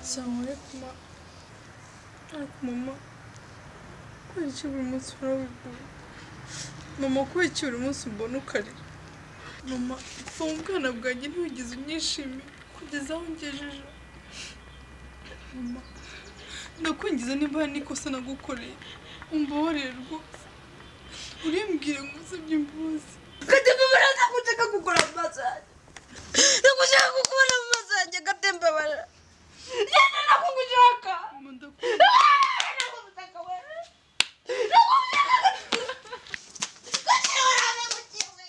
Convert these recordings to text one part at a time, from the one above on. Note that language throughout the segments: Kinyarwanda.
Sawayakuma ariko mama kubera iki buri munsi urabibona mama kubera iki buri munsi umbona ukarira mama ubwana bwanjye ntiwigeze unyishimira kugeza aho ngejeje mama ndakwingiza niba hari n'ikosa nagukoreye umbabarire rwose urimbwire ngo usabye imbabazi Katembabara ntabwo nshaka gukora mu maso yanjye. Ntabwo nshaka gukora mu maso yanjye gatembabara. Yenda ntabwo ngushaka. mama ndakunda Ntabwo ngushaka wewe. Ntabwo ngushaka. Kuki urame mu kiwe?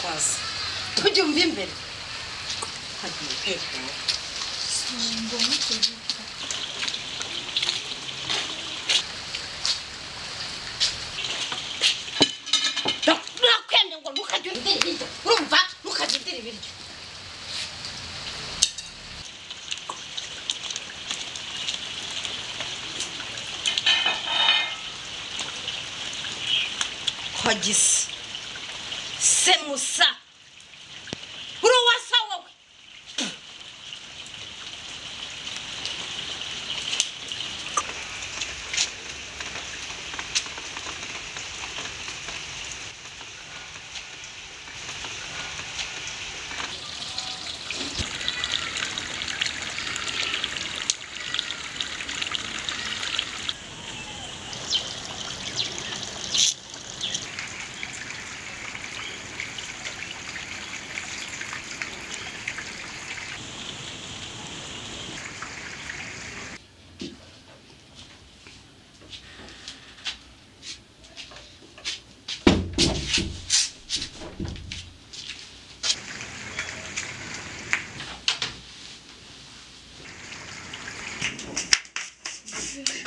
Kazi. Tujye umva imbere. Hagiye kwegura. Nakwende ngo ntukajye urya ibiryo. Urumva? Ntukajye urya ibiryo. Hagisi. Se musa. Uri uwasa wowe.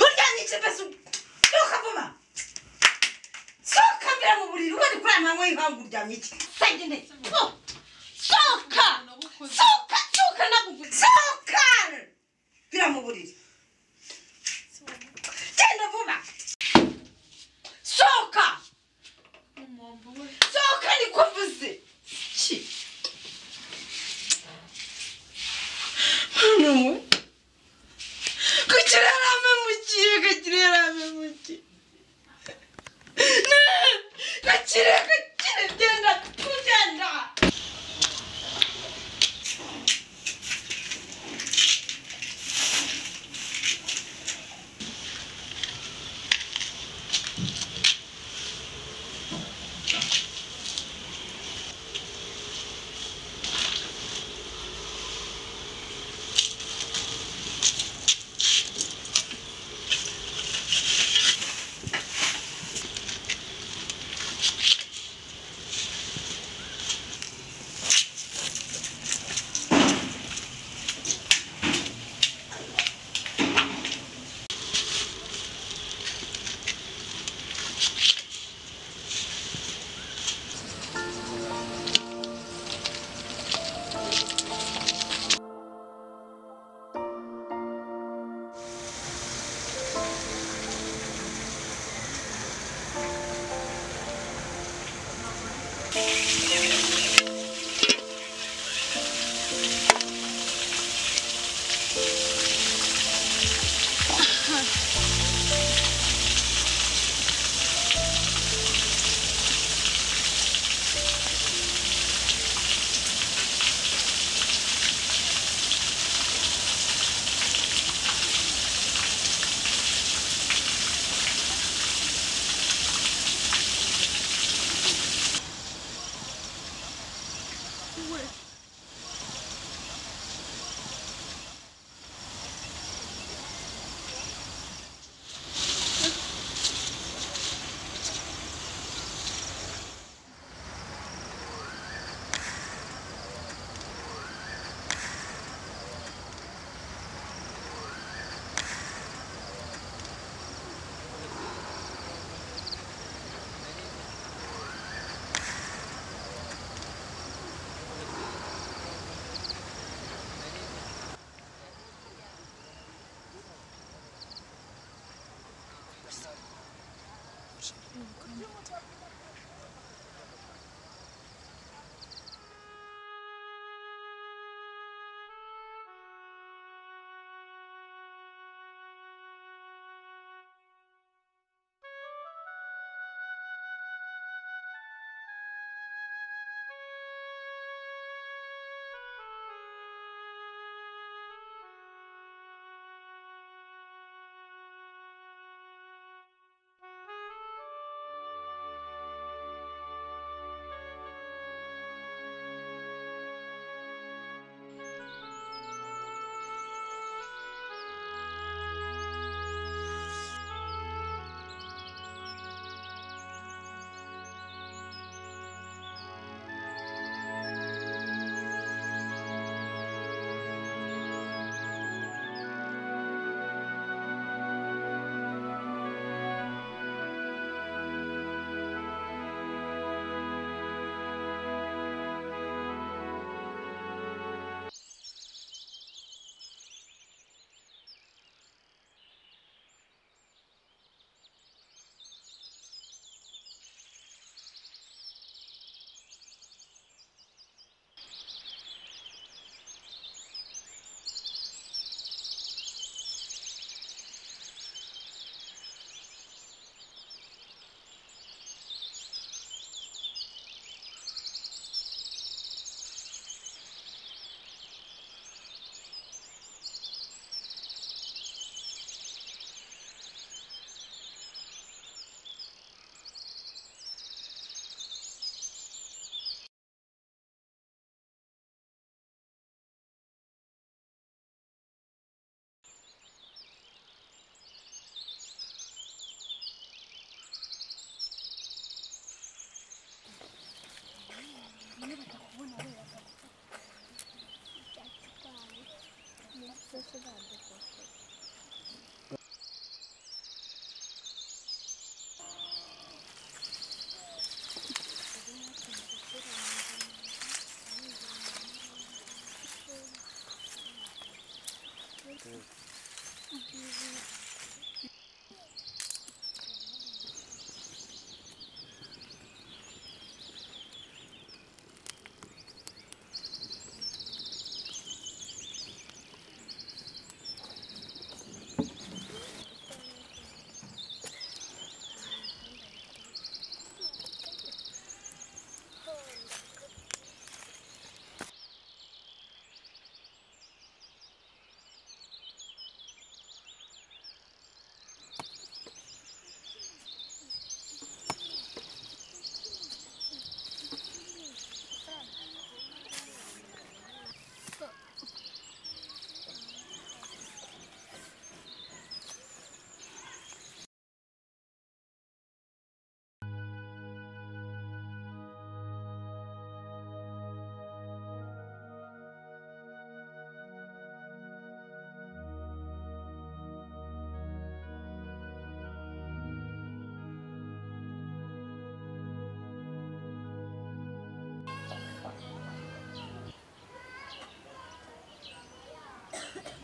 Uryamye ikibese. Nuka vuba. Soka mbere mu buriri ubone kuri aya manywa y'ihangu uryamye iki. Sende ne. Oh. Soka. Soka soka naguguze. Soka. Bira mu buriri. Genda vuba. Soka. mama mbabarire Soka nikuvuze. Ki. Hano we. Kugira yarame mu kiye, kugira yarame mu kiye. Gakire gakire genda tugenda.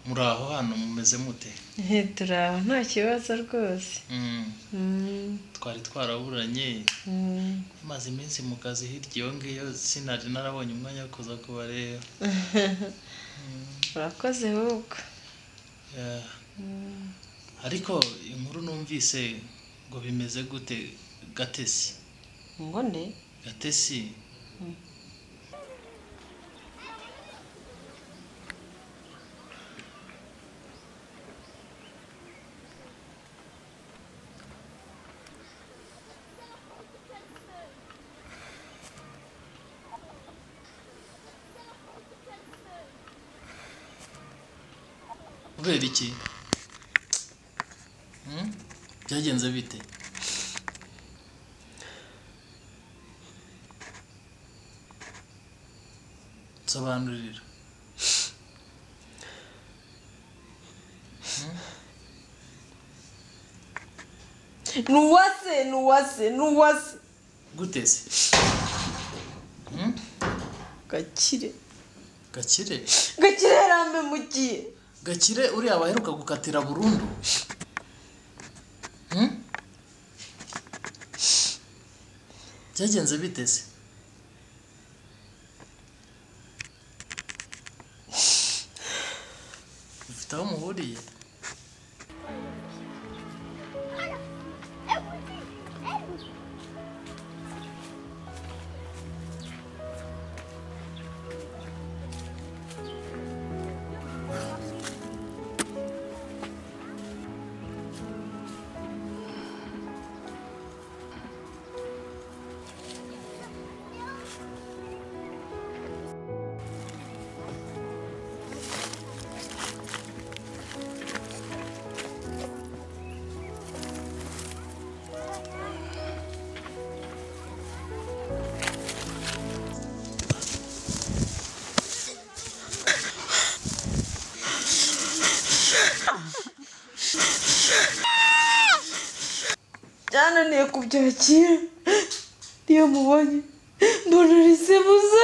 muri aho hantu mumeze mute turi aho nta kibazo rwose Mm, Mm, twari twaraburanye mm. maze iminsi mu kazi hirya iyo ngiyo sinari narabonye umwanya wo kuza kubareba urakoze ahubwo Yeah. ariko inkuru numvise ngo bimeze gute gatesi ngo nde gatesi kubera iki Mm? byagenze bite nsobanurira ni uwase ni uwase ni uwase gute se Mm? gakire gakire gakire yarambe mugiye gakire uriya baheruka gukatira burundu Mm? byagenze biteze ufite aho muhuriye byananiye kubyakira iyo mubonye mbona risemuza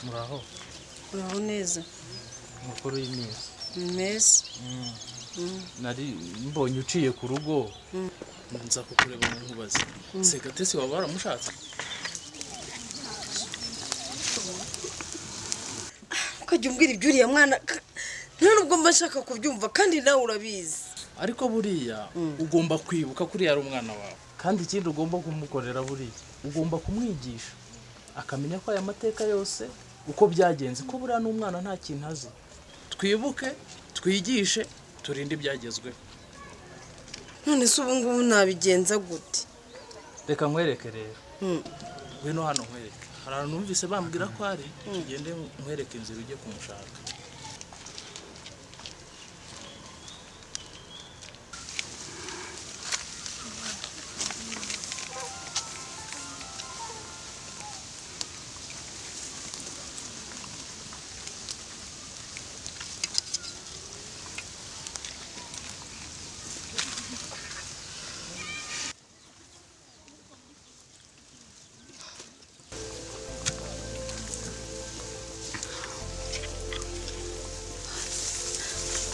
muraho uraho neza mukuru w'iminsi meza nari mbonye uciye ku rugo nza kukureba mu nkubazi segatesi waba waramushatse ukajya umbwira iby'uriya mwana ka- nta nubwo mba nshaka kubyumva kandi nawe urabizi ariko buriya ugomba kwibuka ko uriya ari umwana wawe kandi ikindi ugomba kumukorera buriya ugomba kumwigisha akamenya ko aya mateka yose uko byagenze ko buriya n'umwana nta kintu azi twibuke twigishe turinde ibyagezweho none se ubu ngubu nabigenza gute reka nkwereke rero Mm. ngwino hano nkwereke hari ahantu numvise bambwira ko ari tugende nkwereke inzira ujye kumushaka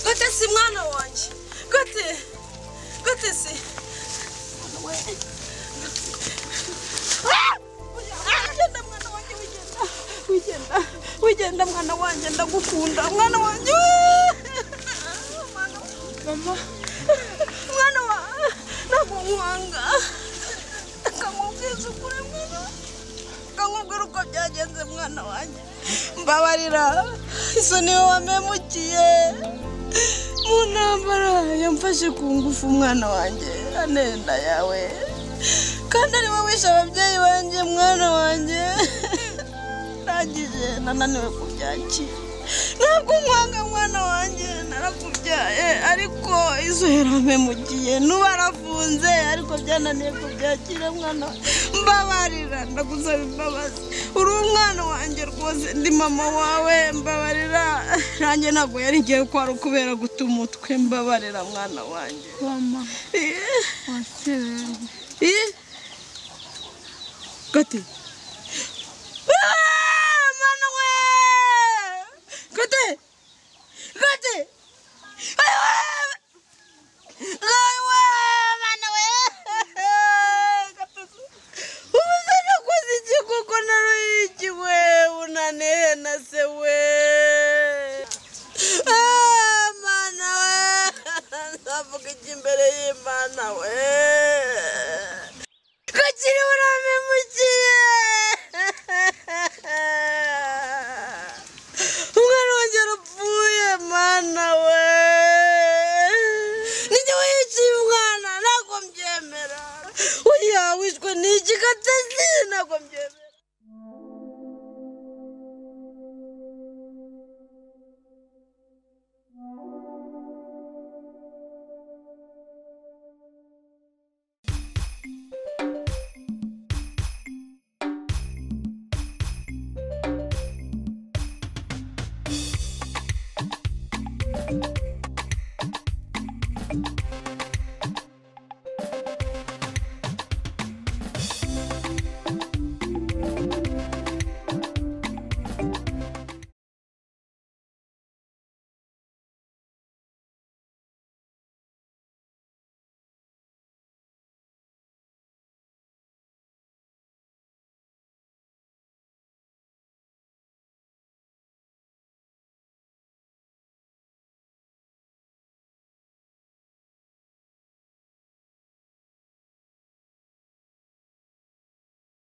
gate si mwana wanjye gate gate si Ah! Wigenda mwana wanjye wigenda wigenda wigenda mwana wanjye ndagukunda mwana wanjye mwana mama mwana wa namuhanga akamubwiza ukuri mwana akamubwira uko byagenze mwana wanjye mbabarira izo niwe wamemukiye mu ntambara yamfashe ku ngufu umwana wanjye anenda yawe kandi ari wowe wishe ababyeyi banjye mwana wanjye ndangije nananiwe kubyakira ntabwo umwanga mwana wanjye narakubyaye ariko izo herame mugiye nuba arafunze ariko byananiye kubyakira mwana wa- mbabarira ndagusaba imbabazi uri umwana wanjye rwose ndi mama wawe mbabarira nanjye ntabwo yari igihe ko ari ukubera guta umutwe mbabarira mwana wanjye mama Eh. waserewe Eh? Kati. Ah, mano we! Kati. Kati. Ay we! Ay we, mano we! Kati. Umuzana koze iki koko naro iki we unaneye na se we. Ah, mano we! Ndavuga iki imbere y'Imana we! kakiri uramenye